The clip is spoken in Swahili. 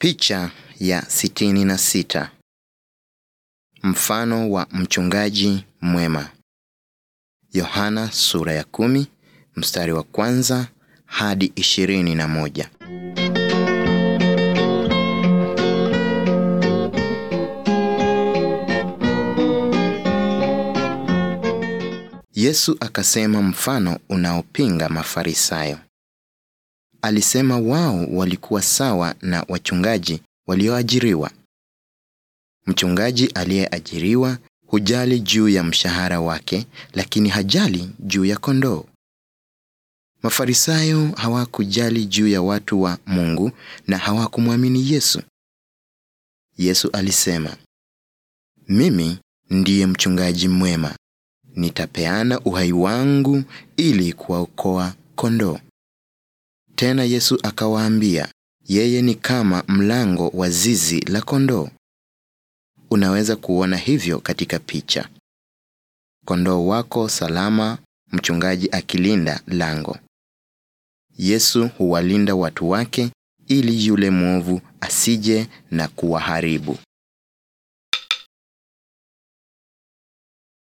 Picha ya sitini na sita. Mfano wa mchungaji mwema. Yohana sura ya kumi mstari wa kwanza hadi ishirini na moja. Yesu akasema mfano unaopinga Mafarisayo. Alisema wao walikuwa sawa na wachungaji walioajiriwa. Mchungaji aliyeajiriwa hujali juu ya mshahara wake, lakini hajali juu ya kondoo. Mafarisayo hawakujali juu ya watu wa Mungu na hawakumwamini Yesu. Yesu alisema, mimi ndiye mchungaji mwema, nitapeana uhai wangu ili kuwaokoa kondoo. Tena Yesu akawaambia, yeye ni kama mlango wa zizi la kondoo. Unaweza kuona hivyo katika picha. Kondoo wako salama, mchungaji akilinda lango. Yesu huwalinda watu wake ili yule mwovu asije na kuwaharibu.